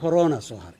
corona soo haray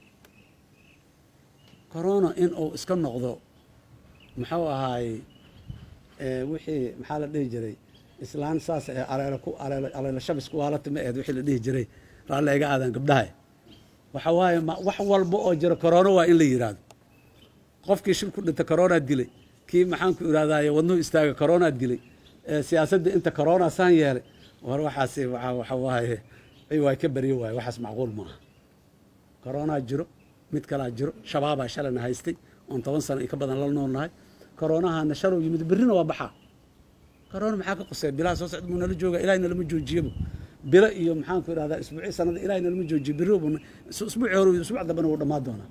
corona in uu iska noqdo muxuu ahaay wixii maxaa la dhihi jiray islaan saas ee aleelo ku aleelo aleelo shabis ku waalata ma aheed wixii la dhihi jiray raalle iga aadaan gabdhaha waxa waaye ma wax walba oo jira corona waa in la yidhaahdo qofkii shil ku dhinta corona dilay kii maxaan ku idhahdaaye wadnuhu istaaga corona dilay siyaasadda inta corona saan yeelay war waxaasi waxa waxa waaye waa ka baryo waaye waxaas macquul ma aha corona jiro mid kalaa jiro shabaabaa shalana haystay oon toban sano iyo ka badan la noolnahay koronahana shalow yimid berrina waa baxaa corona maxaa ka qosay bilaha soo socda buu nala jooga ilahay nalama joojiyaba bilo iyo maxaan ku idhahdaa isbuuci sanada ilahay nalama joojiyo berri buu isbuuci hore isbuuc dambena wuu dhammaan doonaa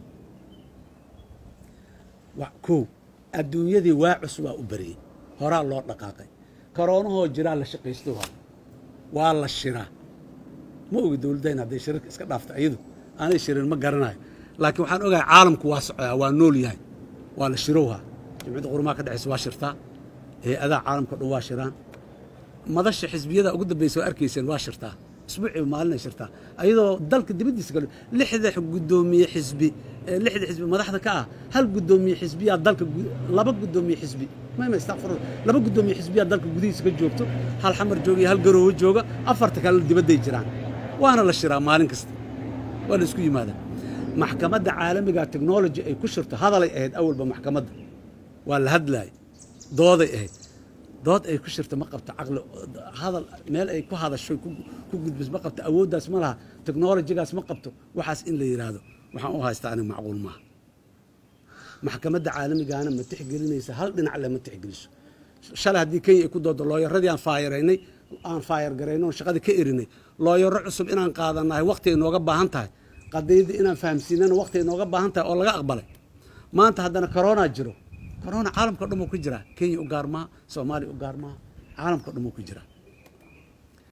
kow adduunyadii waa cusbaa u bariyey horaa loo dhaqaaqay koronahoo jiraa la shaqaysto waa waa la shiraa ma ogi dowladdayn hadday shirarka iska dhaafta iyadu aanay shirin ma garanayo laakiin waxaan ogahay caalamku waa socdaa waa nool yahay waa la shirowhaa jimcadda qurumaha ka dhexaysa waa shirtaa hay-adaha caalamka dhan waa shiraan madasha xisbiyada ugu dambaysa waa arkayseen waa shirtaa isbuuciiba maalinay shirtaa ayadoo dalka dibaddiisa kale lixda guddoomiye xisbi lixda xisbi madaxda ka ah hal guddoomiye xisbiyaa dalka laba guddoomiye xisbi mayma istakfirun laba guddoomiye xisbiyaa dalka gudihiisa ka joogto hal xamar jooga iyo hal garoowo jooga afarta kalena dibadday jiraan waana la shiraa maalin kasta waa la isku yimaadaa maxkamadda caalamiga technology ay ku shirto hadalay ahayd awalba maxkamadda waa la hadlaayay dooday ahayd dood ay ku shirto ma qabto caqli hadal meel ay ku hadasho ku gudbis ma qabto awooddaas ma laha technolojigaas ma qabto waxaas in la yidhaahdo waxaan u haystaa aniga macquul maaha maxkamadda caalamigaana ma tixgelinaysa hal dhinac le ma tixgeliso shalay haddii kenya ay ku doodo looyaradii aan faayaraynay aan faayar garaynay oon shaqadii ka erinay looyaro cusub inaan qaadanahay waqti ay nooga baahan tahay qadiyadii inaan fahamsiinana waqti ay nooga baahan tahay oo laga aqbalay maanta haddana corona jiro corona caalamka o dhan wuu ku jiraa kenya u gaar maaha soomaaliya u gaar maaha caalamka o dhan wuu ku jiraa